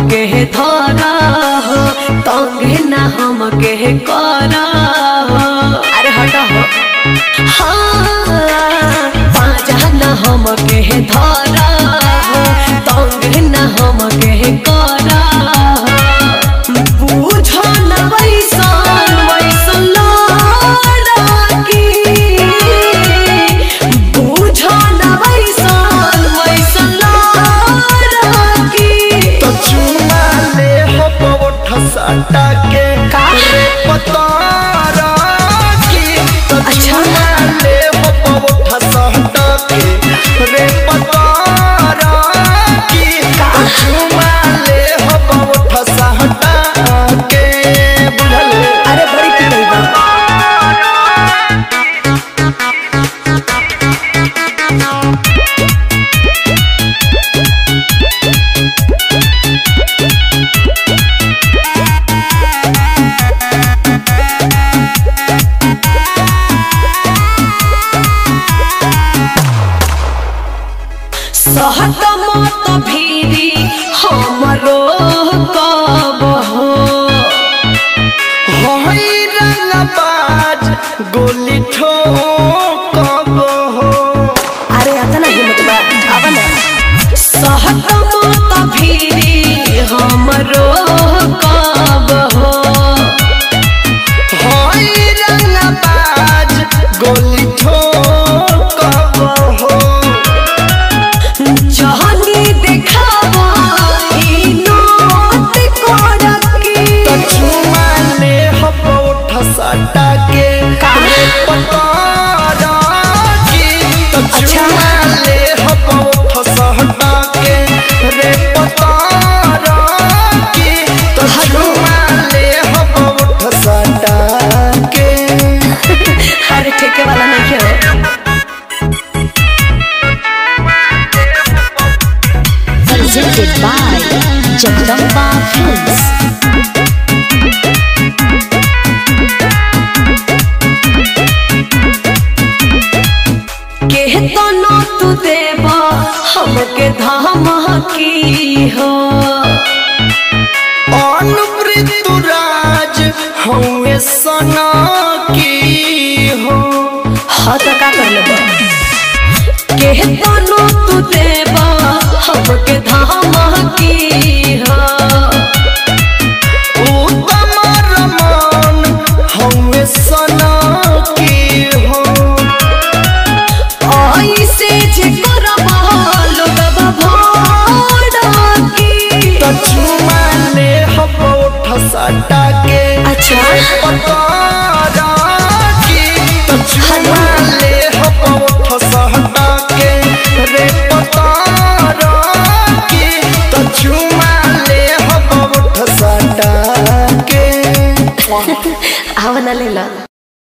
के धरा हो तंगे ना हम के करा हो अरे हट हो हाँ पाजा ना हम के धरा हो तंगे ना हम के करा हो बुझो न वैसन वैसन लड़की बुझो न वैसन वैसन लड़की तो चुमा ले हो पवठ साटा के का? रे पतारा की तो अच्छा। चुमा ले हो पवठ साटा के रे पतारा की तो चुमा ले हो पवठ साटा के बुझल अरे बड़ी पिटई बा सहत मत भीरी हमरो कब हो होई रंगबाज गोली ठोकब हो अरे आता ना हिम्मत बा आवा ना सहत मत भीरी हमरो कब हो होई रंगबाज गोली ठोकब हो जहनी देखावा ई नोट कोड़की तो चुमा ले हब उठ सटा के का? रे पतारा की तो अच्छा। चुमा ले हब उठ सटा के रे पतारा की तो हेलो। चुमा ले हब उठ सटा के अरे ठेके वाला नहीं क्यों presented by Jagdamba Films. के तो न तू देवा हमके धमकी हो अनुपृतुराज हमें सना की हो हाँ तो का कर लेबा के तो न तू देवा हमके धमकी हो उत्तम रमान हमें सना की हो ऐसे जे करबा लोगबा भड़की तो चुमा ले हम उठ सटा के अच्छा पतारा की तो चुमा ले हम उठ सटा के रे पतारा की तो चुमा ले हम उठ सटा के आवा ना लेला